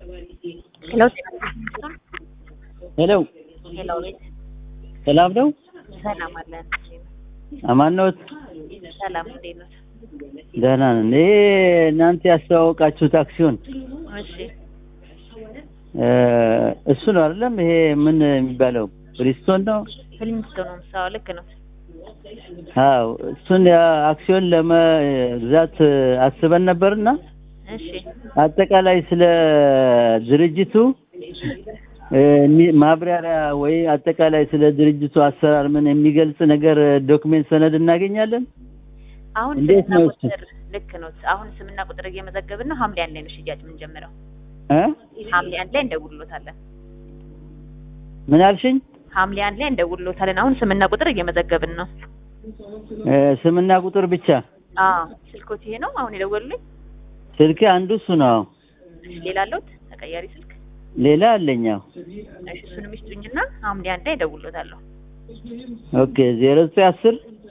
ሄሎ ሄሎ ሄሎ ቤት ሰላም ነው? ሰላም አለን። አማን ነዎት? ሰላም እንዴት ነው? ደህና ነን። ይሄ እናንተ ያስተዋወቃችሁት አክሲዮን እሺ እ እሱ ነው አይደለም? ይሄ ምን የሚባለው ብሪስቶን ነው? ፍሊንስቶን ነው ምሳው ልክ ነው። አዎ እሱን ያ- አክሲዮን ለመግዛት አስበን ነበርና እሺ አጠቃላይ ስለ ድርጅቱ እ ሚ- ማብራሪያ ወይ አጠቃላይ ስለ ድርጅቱ አሰራር ምን የሚገልጽ ነገር ዶክሜንት ሰነድ እናገኛለን? አሁን እንዴት ስምና ነው እሱ? ቁጥር ልክ ነው። አሁን ስምና ቁጥር እየመዘገብን ነው። ሐምሌ አንድ ላይ ነው ሽያጭ የምንጀምረው። እ ሐምሌ አንድ ላይ እንደውልሎታለን። ምን አልሽኝ? ሐምሌ አንድ ላይ እንደውልሎታለን። አሁን ስምና ቁጥር እየመዘገብን ነው። እ ስምና ቁጥር ብቻ አዎ ስልኮት ይሄ ነው አሁን የደወሉልኝ። ስልክ አንዱ እሱ ነው። እሺ ሌላ አለውት ተቀያሪ ስልክ? ሌላ አለኛው። እሺ እሱንም ይስጡኝና ሐምሌ አንድ ላይ እደውልሎታለሁ። ኦኬ ዜሮ ዘጠኝ አስር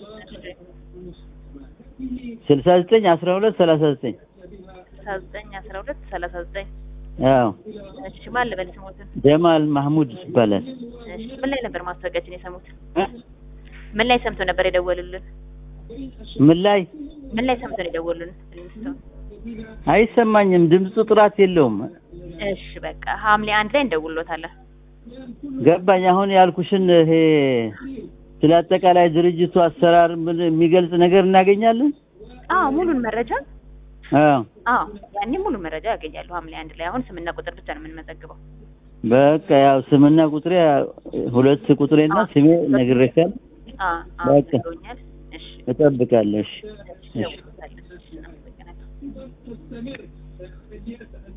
ስልሳ ዘጠኝ አስራ ሁለት ሰላሳ ዘጠኝ ስልሳ ዘጠኝ አስራ ሁለት ሰላሳ ዘጠኝ አዎ እሺ ማን ልበል ስሞትን? ጀማል ማህሙድ ይባላል። እሺ ምን ላይ ነበር ማስታወቂያችን የሰሙት? ምን ላይ ሰምተው ነበር የደወሉልን? ምን ላይ ምን ላይ ሰምተው ነው የደወሉልን? ፍሊንስቶን አይሰማኝም፣ ድምፁ ጥራት የለውም። እሺ በቃ ሐምሌ አንድ ላይ እንደውልሎታለን። ገባኝ። አሁን ያልኩሽን ይሄ ስለ አጠቃላይ ድርጅቱ አሰራር ምን የሚገልጽ ነገር እናገኛለን? አዎ ሙሉን መረጃ አዎ አዎ ያኔ ሙሉ መረጃ ያገኛሉ። ሐምሌ አንድ ላይ አሁን ስምና ቁጥር ብቻ ነው የምንመዘግበው። በቃ ያው ስምና ቁጥሬ ሁለት ቁጥሬና ስሜ ነግሬሻል። አዎ አዎ በቃ። ብሎኛል። እሺ እጠብቃለሁ። እሺ እሺ ደውሎታለን። እሺ እናመሰግናለን።